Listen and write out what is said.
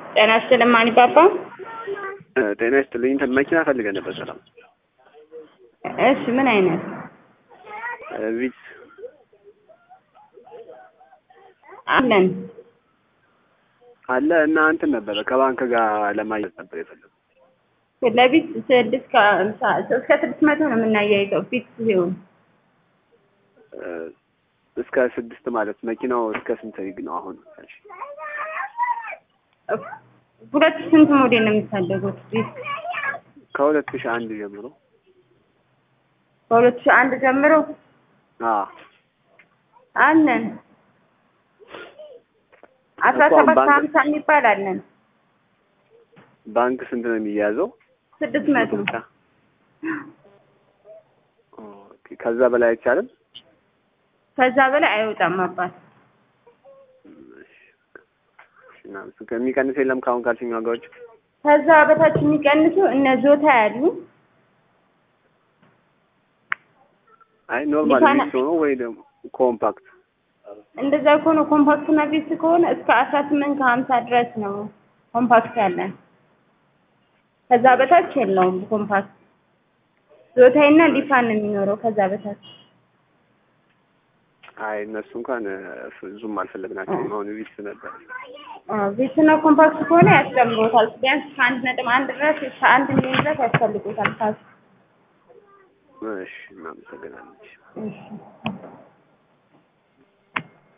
ጤና ይስጥልኝ ማን ይባባል? ጤና ይስጥልኝ። እንትን መኪና ፈልገን ነበር። ሰላም። እሺ ምን አይነት ቪትስ አለን? አለ እና እንትን ነበረ ከባንክ ጋር ለማየት ነበር የፈለጉ። ለቢት ስድስት ከሀምሳ እስከ ስድስት መቶ ነው የምናያይዘው ቢት ሲሆን እስከ ስድስት ማለት መኪናው እስከ ስንት ሪግ ነው አሁን? እሺ ሁለት ስንት ሞዴል ነው የምታደጉት? ቢት ከሁለት ሺህ አንድ ጀምሮ ከሁለት ሺህ አንድ ጀምሮ አዎ አለን። አስራ እኮ አሁን ሰባት ባንክ- ሀምሳ የሚባል አለን። ባንክ ስንት ነው የሚያዘው? ስድስት መቶ ብቻ ኦኬ። ከዛ በላይ አይቻልም? ከዛ በላይ አይወጣም አባት። እሺ እና እሱ ከሚቀንስ የለም ከአሁን ካልሽኝ ዋጋዎች? ከዛ በታች የሚቀንሱ እነ ዞታ ያሉ አይ ኖርማል ሊፋና- ቪትስ ሆኖ ወይ ደግሞ ኮምፓክት እንደዛ ከሆነ ኮምፓክት እና ቢት ከሆነ እስከ አስራ ስምንት ከሀምሳ ድረስ ነው ኮምፓክት ያለን። ከዛ በታች የለውም ኮምፓክት። ዞታይና ሊፋን ነው የሚኖረው ከዛ በታች። አይ እነሱ እንኳን ብዙም አልፈለግናቸውም። አሁን ቪትስ ነበር። ቤት እና ኮምፓክት ከሆነ ያስጨምሮታል። ቢያንስ ከአንድ ነጥብ አንድ ድረስ እስከ አንድ ሚሊዮን ድረስ ያስፈልጉታል ካሱ። እሺ እናመሰግናለን። እሺ